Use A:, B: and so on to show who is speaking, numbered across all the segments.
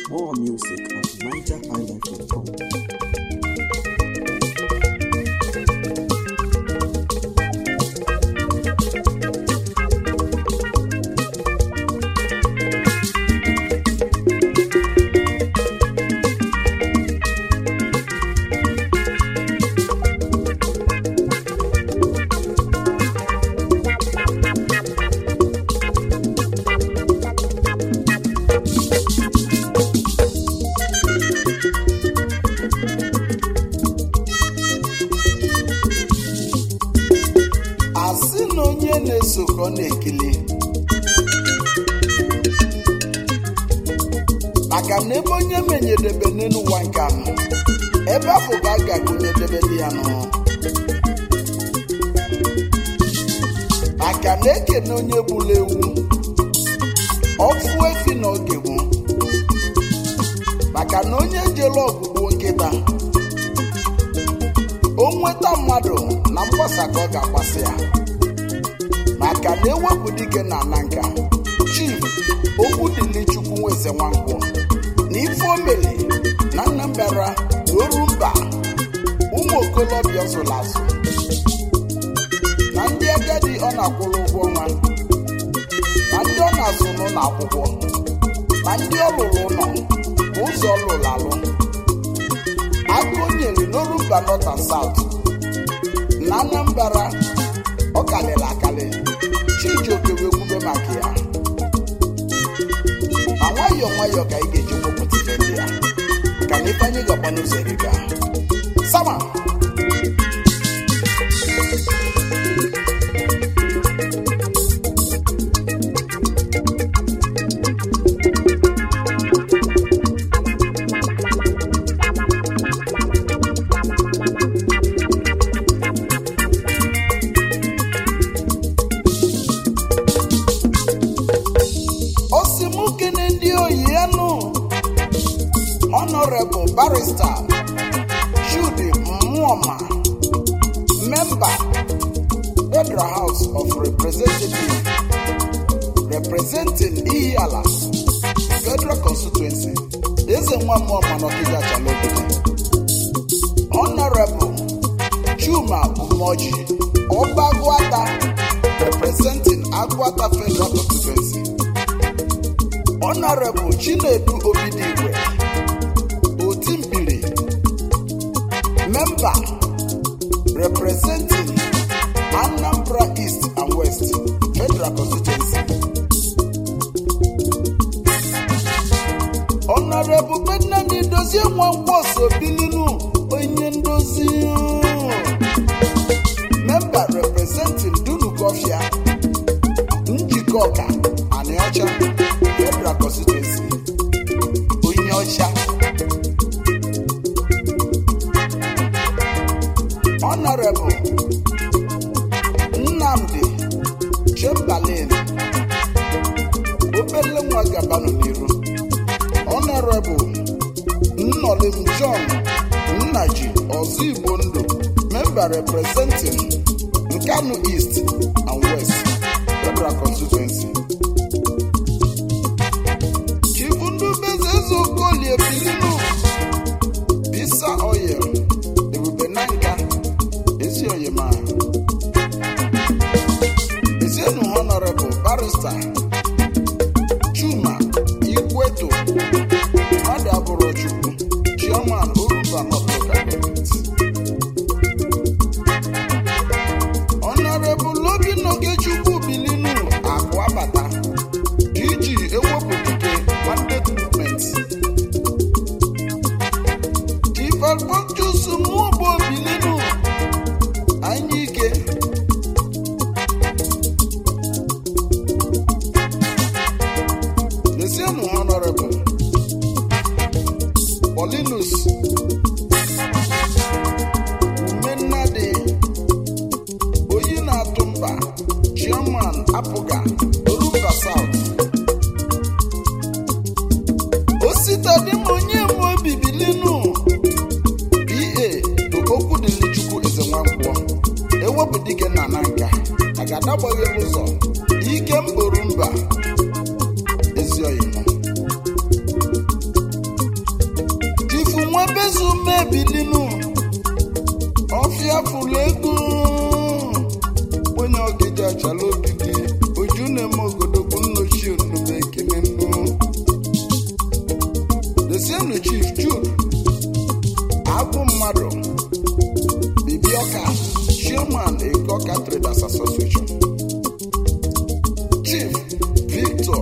A: More music at nigerhighlife.com.
B: asị na onye na-eso ka ọ na-ekele maka na ebe onye menyedebe n'elu ụwa nke anọ ebe afọ ka a ga-agụnyedebe dị ya nọ maka na ekene onye gburu ewu ọfụ efi na oge bụ maka na onye jere ọgwụgwụ nkịta o nweta mmadụ na mgbasa ka ọ ga-agbasa ya maka na ewepụ dike na ana nka chief okwu dịli chukwu nweze nwankwọ na ife omeli na Anambra na orumba ụmụ okolobịa zụrụ azụ na ndị agadi ọ na-akwụrụ ụgwọ ọnwa na ndị ọ na-azụ n'ụlọ akwụkwọ na ndị ọ lụrụ ụlọ bụ ụzọ ọ lụrụ alụ aka o nyere n'orumba north and south na Anambra ọ kalịrị akalị chijioke wee kwube maka ya ma nwayọọ nwayọọ ka ị ga-eji kwupụta ife ndị ya ka na ife anyị ga-agba n'ụzọ eriga sama osimukene ndị oyi ya nụ honorable barrister Jude Mmụọma member Federal House of Representatives representing Ihiala Federal Constituency eze nwa Mmụọma n'Ọkịja Chalogodo honorable Chuma Umoji Ọbagwata representing Agwata Federal Constituency Honorable Chinedu Obidigwe Otimbiri Member representing Anambra East and West Federal Constituency Honorable Bednandi Dozie Nwankwoso Bilinu onye ndozi Member representing Dunukofia Njikọ Ọka Anịọcha Federal Constituency onye ọcha Honorable Nnamdi Chamberlain obele nwa gabanụ n'iru Honorable Nnolim John Nnaji Ọzọ Igbo Ndụ Member representing Nkanu East and West Federal Constituency chibundubeze ezeokolie bilinu bisa oil ebube nanka ezi oyima ezienu honorable barrister chuma igweto mmadụ abụrụ chukwu chairman orumba north local government honorable obinna ogechukwu bilinu akụ abata iji ewepụtike mandate movement ifelkpọchusu mụọbụ obilinu anya ike lezienụ honorable Paulinus umennadi oyi na-atụ mba chairman apụga orumba south ositadịm onye nwe obi bilinu pa okwu dịrị chukwu eze nwankwọ ewepụ dike na na nka agadagbaghe ụzọ ike mkporu mba ezi oyimo fụlụ ego onye ọgịdị achala ogidi oju na-eme ogodogwu nnochi onume ekene mbụ desienu chief jude abụ mmadụ bibioka chairman egoka traders association chief victor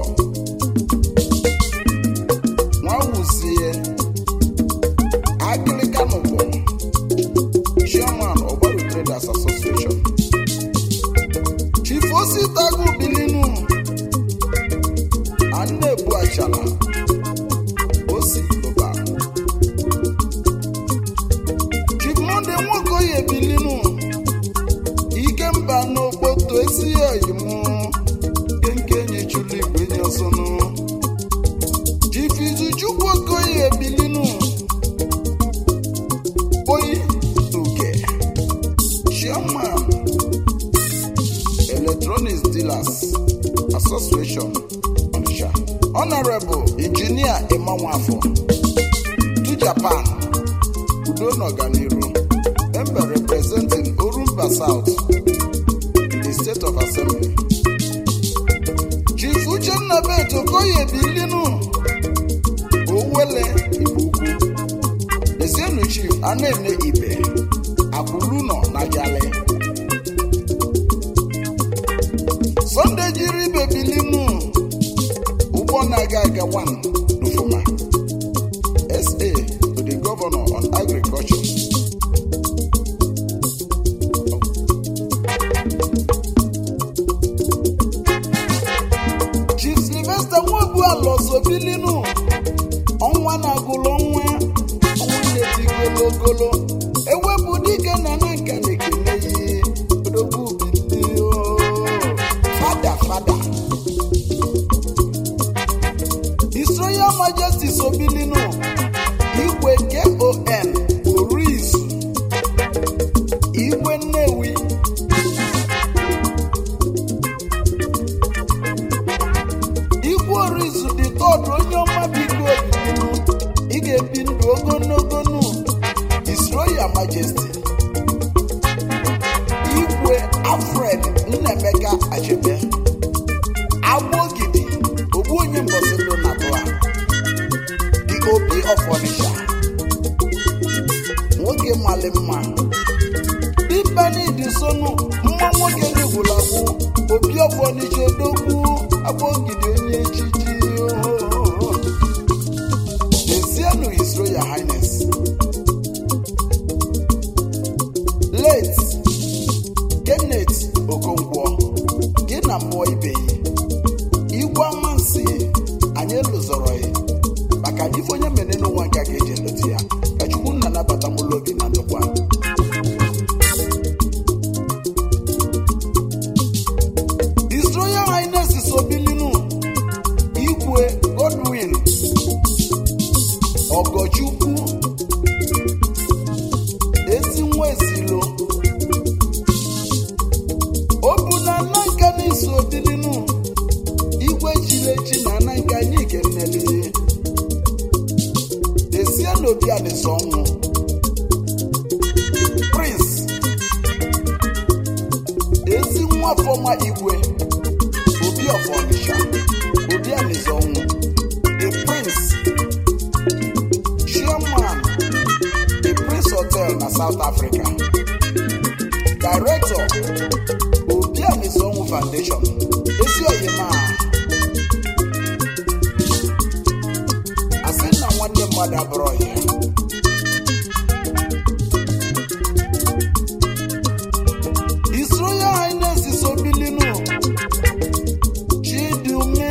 B: nwawuzie agịlịkanụkwụ chairman ọgbaru traders association chief ositagu bilinu annebu achala osi global chief monde nwokoye bilinu ikemba n'okpoto esi oyimu kenkenye chulu igwe nye ọsọnụ chief izuchukwu okoye bilinu oyi uke chairman electronics dealers association onitsha honorable engineer emanwafọ to japan udo n'ọganiru embe representing orumba south in the state of assembly chief uchenna bet okoye bilinu owele igbo ukwu esienu chief anene ibe akwụlunọ na jale sunday jiri ibe bilinu ụgbọ na-aga aga one n'ufuma sa to the governor on agriculture chief sylvester nwobu alọsobilinu ọnwa na-agụlụ ọnwa ọnwa na-etigolo ogolo ewepụ dike na na nka na-ekele yi odogwu bilio fada fada His Royal Majesty Sobilinu Igwe KON Orizu Igwe Nnewi Igwe Orizu dị tọdụ onye ọma biko obilinu ị ga-ebi ndụ ogologo ndụ His Royal Majesty Igwe Alfred Nnemeka Achebe agbogidi ogbu onye mbọsị ndụ na bụa the obi of Onitsha nwoke mali mma dibeni dị sonu mma nwoke n'egwulagwu obi of Onitsha odogwu agbogidi onye echichi ohohoho. Lezienụ His Royal Highness late Kenneth Okonkwo gị na mmụọ ibe ya igwe amansi anyị lụzọrọ ya maka na ife onye mere n'ụwa nke a ga-eji eleta ya ka chukwu nna nabata mụlụ obi na ndokwa His Royal Highness Sobilinu Igwe Godwin Ogochukwu ezi nwa ezilo o bu na nna nka na-eso Obilinu igwe chiri echi na ana nke anyị kenele desie n'obi adịsọ ọnwụ prince ezi nwa fọma igwe obi of Onitsha obi adịsọ ọnwụ the prince chairman the prince hotel na south africa director obi adịsọ ọnwụ foundation ezi oyima asị na nwanne mmadụ abụrụ ya His Royal Highness Sobilinu Chidume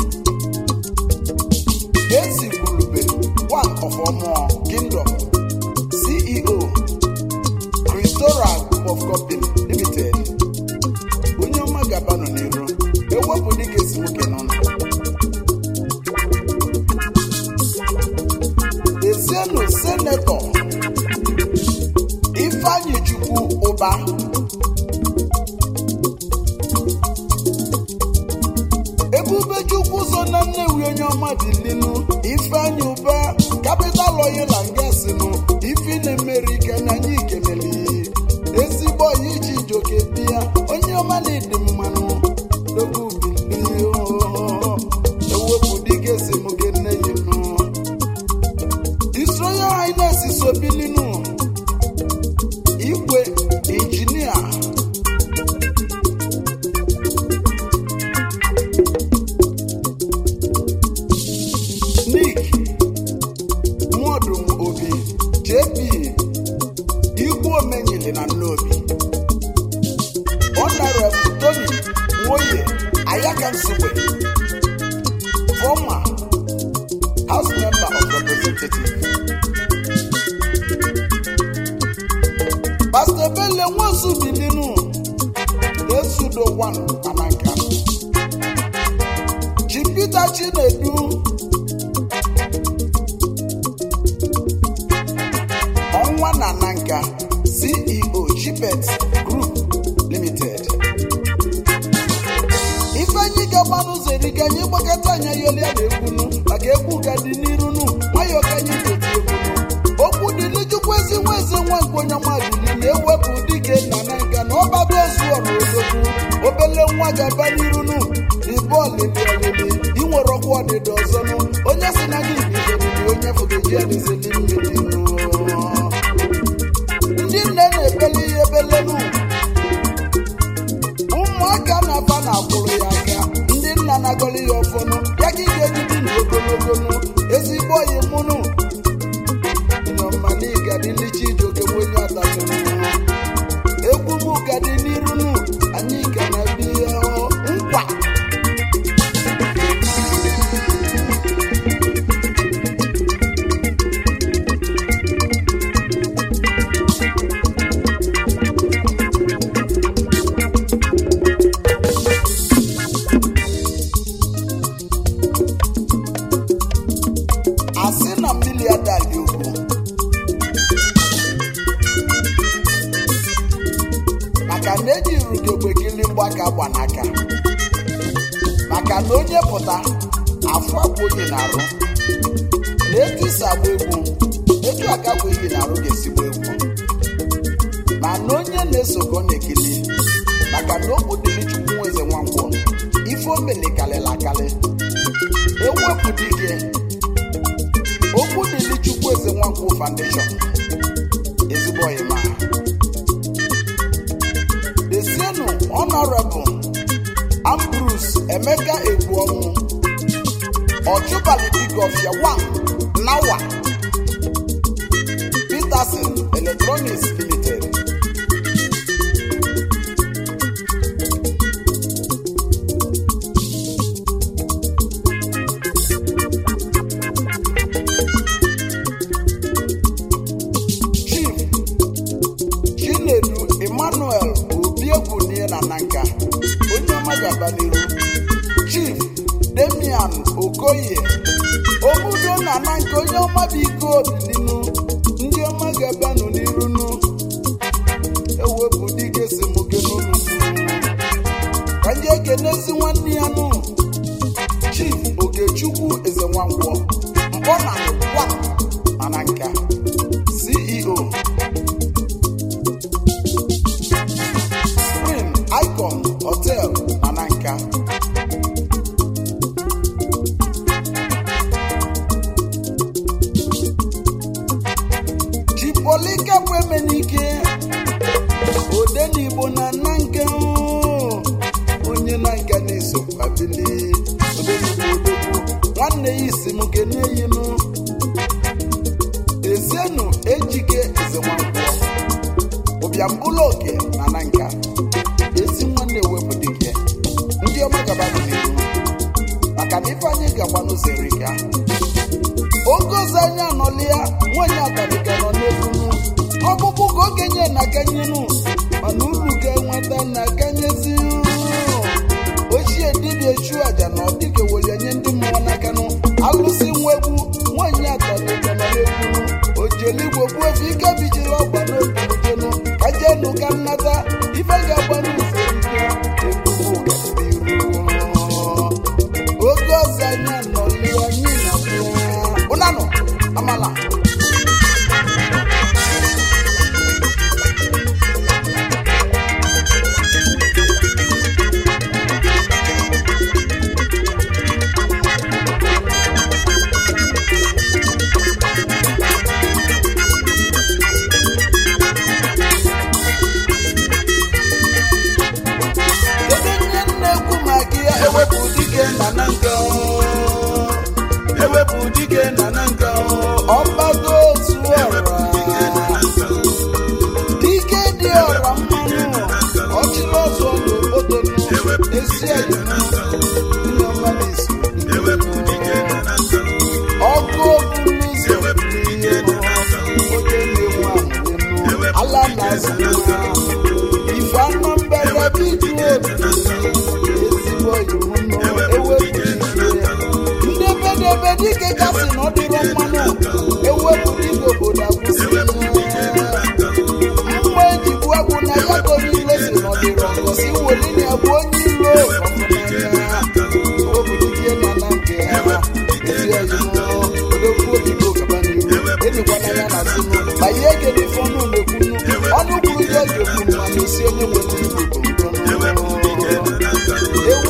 B: Ezigurube one of Omo Kingdom CEO Christora Group of Company Limited onye ọma gabanụ n'iru ewepụ dịka esi nwoke nọ ezienụ senetọ ifeanyị chukwu ụba ebube chukwu so na nnewi onye ọma bilinu ifeanyị ụba kapital oyila nga sinụ ifi na-emeri ike na anyị ikeneli dị na nnobi honorable tony nwoye ayaka nsugbe former house member of representative pastor bele nwosu bilinu esudo 1 ananka chipita chinedu ọnwa na nanka ceo chipet group limited ifeanyi gaba n'ụzọ erika anyị gbakọta anya yolia na ekwunu maka egwu ga dị n'irunu nwayọ ka anyị ga-eti ekwunu okwu dịli chukwu ezi nwa eze nwa nke onye mmadụli na-ewepụ dike nna na nka na ọbaba ozu ọrụ odogwu obele nwa ga-aba n'irunu ibe ọlịlị ọlịlị inwere ọkwa ọdịda ọzọnụ onye si na gị bidoriri onye fụgeji adịzeli mmiri ndị nne na-ebele ihe ebelenu ụmụaka na-aba na akwụrụ ya aka ndị nna na-agọli ya ọfọnụ ya ka ị ga-ebibi na ogologonu ezigbo oyi mụnụ nyọmanigadilichi ijoke nwenye atatụrụ egwu m gadi n'irunu anyị ga na biya nkwa asị na mmiri adali ugwu maka na eji rugogbe kili mgbaka gba n'aka maka na onye pụta afọ abụ onye na-arụ na etu isi agba egwu etu aka bụ ihe na-arụ ga-esigbo egwu ma na onye na-esokọ na-ekili maka na okwu dịrị chukwu nweze nwangwọ ife o mele kalịla akali ewepụ dike okwu dịrị chukwu eze nwankwụ foundation ezigbo ọyịma desienu honorable ambrus emeka egbuọnwụ ọchụbalị dịgọfia 1 nawa peterson electronics limited chief chinedu emmanuel obiegwunie na nanka onye ọma gaba n'iru chief demian okoye obudo na nanka onye ọma bụ ike obilinu ndị ọma gabanụ n'irunu ewepụ dike semoke n'ụlọ ka ndị ekenezi nwanne ya nụ chief okechukwu eze nwankwọ mkpọ na kwa na nanka ceo Spring Icon Hotel Ananka. Chipolika Kwemenike Odenigbo na Nanka oo. onye Nanka na-eso kwabili Odenigbo odogwu nwanne ya isi m keneyinu Ezienu Ejike Ezenwankwọ ụbịambụlụ oke na na nka ezi nwanne ewepụ dike ndị ọma gaba n'ihu maka na ife anyị gakwa n'ụzọ erika oge ọzọ anyị anọlịa nwanyị abalịga nọ n'egunu ọkpụkpụ ka okenye na kanyenu mana uru ga-enweta na kanyezi ochie dibịa echu aja na ọdịka welenye ndị mmụọ n'akanụ alụsị nwa egwu nwanyị abalịga nọ n'egunu ojeligbo bụ efe ike bijiri ọgba n'obiujenu ka jenu ka nnata ife ga-agba n'ụzọ erika ebubo ga-adịru oge ọzọ anyị anọli anyị na ụnanụ amala ebe nye na-ekwu maka ya ewepụ dike na na nke ewepụ dike na na nke ọba na-esi onye nwere ibu bụ
A: ewepụ dike nọ na nka
B: ewu